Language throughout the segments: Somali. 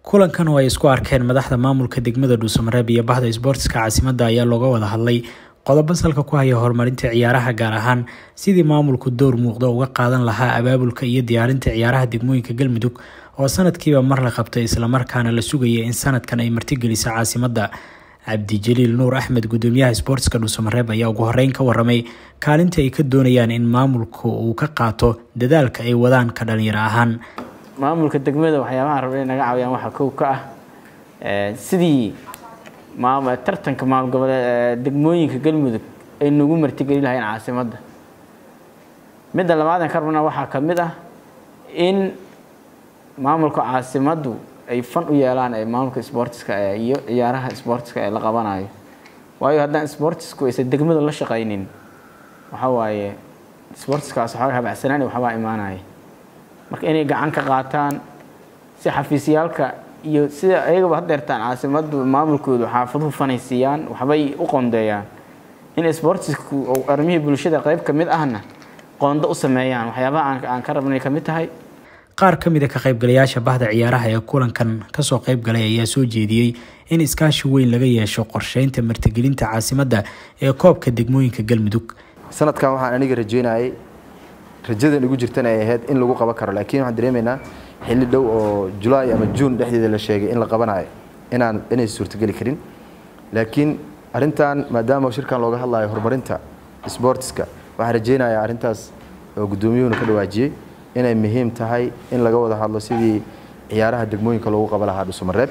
kulankan oo ay isku arkeen madaxda maamulka degmada dhuusamareeb iyo bahda isboortiska caasimadda ayaa looga wada hadlay qodobo salka ku haya horumarinta ciyaaraha gaar ahaan sidii maamulku door muuqda uga qaadan lahaa abaabulka iyo diyaarinta ciyaaraha degmooyinka galmudug oo sanadkiiba mar la qabtay islamarkaana la sugaya in sanadkan ay martigeliso caasimadda cabdijaliil nuur axmed gudoomiyaha isboortiska dhuusamareeb ayaa ugu horeyn ka waramay kaalinta ay ka doonayaan in maamulku uu ka qaato dadaalka ay wadaan ka dhalinyaro ahaan maamulka degmada waxyaabaha rabay naga caawiyaan waxaa kow ka ah sidii tartanka maamul goboleed degmooyinka galmudug ay nagu martigeli lahayn caasimadda midda labaadan ka rabna waxaa ka mid ah in maamulka caasimaddu ay fan u yeelaan ee maamulka sboortiska iyo ciyaaraha sboortiska ee la qabanayo waayo haddaan sboortisku aysan degmada la shaqaynin waxaa waaye sboortiskaas waxooga habacsanaan waxbaa imaanaya marka inay gacan ka qaataan si xafiisyaalka iyo sida ayagaba hadeertaan caasimaddu maamulkoodu xaafaduhu fanaysiiyaan waxbay u qoondeeyaan in sboortisku armihii bulshada qayb ka mid ahna qoondo u sameeyaan waxyaabaha aan ka rabnay ka mid tahay qaar ka mid a ka qaybgalayaasha bahda ciyaaraha ee kulankan kasoo qaybgalay ayaa soo jeediyey in iskaashi weyn laga yeesho qorsheynta martigelinta caasimadda ee koobka degmooyinka galmudug sanadkan waxaan aniga rajeynayay rajadan igu jirtana ay ahayd in lagu qaban karo laakiin waxaan dareemaynaa xilli dhow oo julaay ama juun dhexdeeda la sheegay in la qabanayo inaan inay suurtogeli karin laakiin arintan maadaama shirkan looga hadlayo horumarinta sboortiska waxaan rajeynayaa arrintaas oo guddoomiyuhuna ka dhawaajiyey inay muhiim tahay in laga wada hadlo sidii ciyaaraha degmooyinka loogu qaba lahaa dhuusamareeb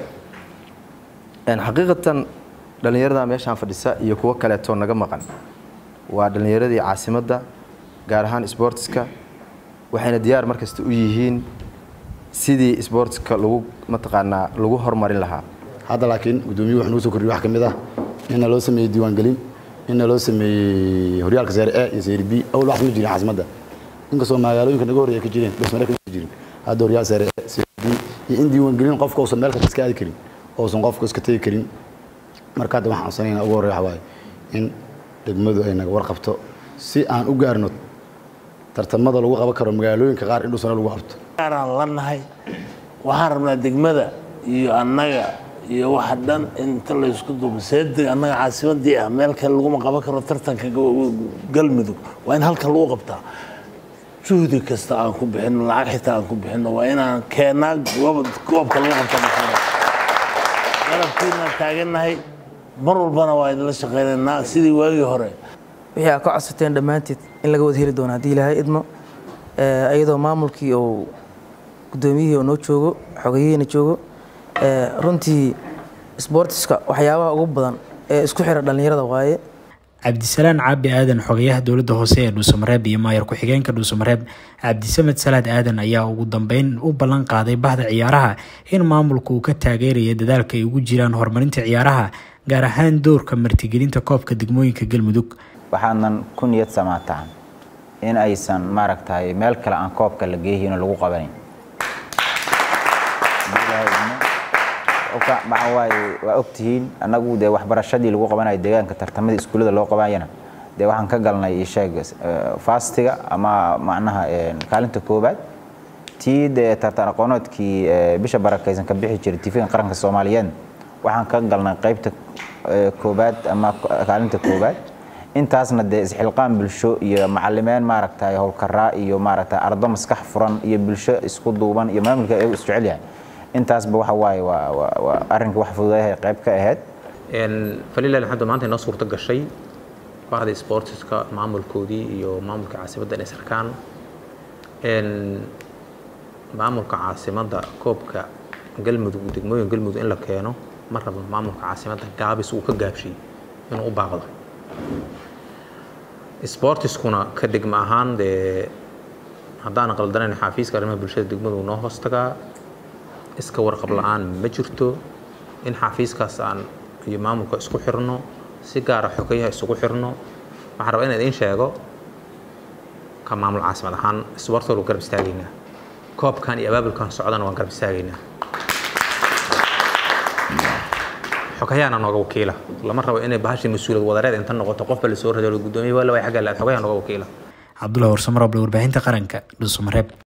xaqiiqatan dhallinyarada meeshaan fadhisa iyo kuwo kaleetoo naga maqan waa dhallinyaradii caasimadda gaar ahaan sboortiska waxayna diyaar markasta u yihiin sidii sboortiska lagu mataqaanaa lagu horumarin lahaa hadda laakiin gudoomiyuhu wax nagu soo kordhiy wax ka mid ah inna loo sameeyey diiwaangelin inna loo sameeyey horyaalka seere e iyo seere b awal wax ma jirin caasimadda inkastoo magaalooyinka naga horreeya ka jireen dhusmare kama jirin hadda horyaal seere e seere b iyo in diiwaangelin qofka uusan meel kasta iska aadi karin uusan qofka iska tegi karin marka hadda waxaan codsanayna ugu horreya waxa waaye in degmadu ay naga warqabto si aan u gaarno tartamada lagu qaban karo magaalooyinka qaar in dhusana lagu qabto aan la nahay waxaan rabnaa degmada iyo annaga iyo waxa dhan inta laysku duubo seedeg annaga caasimadii ah meel kale laguma qaban karo tartanka galmudug waa in halkan lagu qabtaa juhdi kasta aan ku bixino lacag xitaa aan ku bixino waa inaan keennaa goobka lagu qabta galabkiinaan taagannahay mar walbana waa idinla shaqaynaynaa sidii waagii hore wixii aad ka codsateen dhammaanteed in laga wada heli doono haddii ilaahay idmo iyadoo maamulkii oo guddoomiyihii oo noo joogo xogeyihiina joogo runtii sboortiska waxyaabaha ugu badan ee isku xira dhallinyarada waaye cabdisalaan caabi aadan xogeyaha dowladda hoose ee dhuusamareeb iyo maayar ku-xigeenka dhuusamareeb cabdisamed salaad aadan ayaa ugu dambeyn u ballan qaaday bahda ciyaaraha in maamulku uu ka taageeraya dadaalka ay ugu jiraan horumarinta ciyaaraha gaar ahaan doorka martigelinta koobka degmooyinka galmudug waxaanan ku niyad samaataan in aysan maaragtay meel kale aan koobka la geehin lagu qabanayn waa ogtihiin annagu dee waxbarashadii lagu qabanayo deegaanka tartamadii iskuullada loo qabanayana dee waxaan ka galnay sheeg fastiga ama macnaha kaalinta koobaad tii dee tartan aqoonoodkii bisha barakaysan ka bixi jiray tifiga qaranka soomaaliyeed waxaan ka galnay qaybta koobaad ama kaalinta koobaad intaasna dee isxilqaan bulsho iyo macalimeen maaragtay howlkaraa iyo maaragtay ardo maskax furan iyo bulsho isku duuban iyo maamulka ayagu isjecel yahay intaasba waxa waaye waa arrinka wax fududayahay qayb ka ahayd falilah alxamdu maanta inoo suurto gashay bahda sportiska maamulkoodii iyo maamulka caasimadda inay sarkaan maamulka caasimadda koobka galmudug degmooyin galmudug in la keeno ma rabo maamulka caasimadda gaabis uu ka gaabshay inuu u baaqdo sportiskuna ka degma ahaan dee haddaan qaldanayn xaafiiska arrimaha bulshada degmadu noo hoos tagaa iska warqab la-aan ma jirto in xaafiiskaas aan iyo maamulka isku xirno si gaara xogeyaha isugu xirno waxaan rabaa inaan idiin sheego ka maamul caasimad ahaan isboortooda garab istaagaynaa koobkan iyo abaabulkan socdana waan garab istaagaynaa xogayaana nooga wakiila lama rabo inay bahashii mas-uuliyad wadareed inta noqoto qofba lasoo rado gudoomiye waa la way xagga laad xogayaa nooga wakiila cabdullahi warsamar oble warbaahinta qaranka dhuusamareeb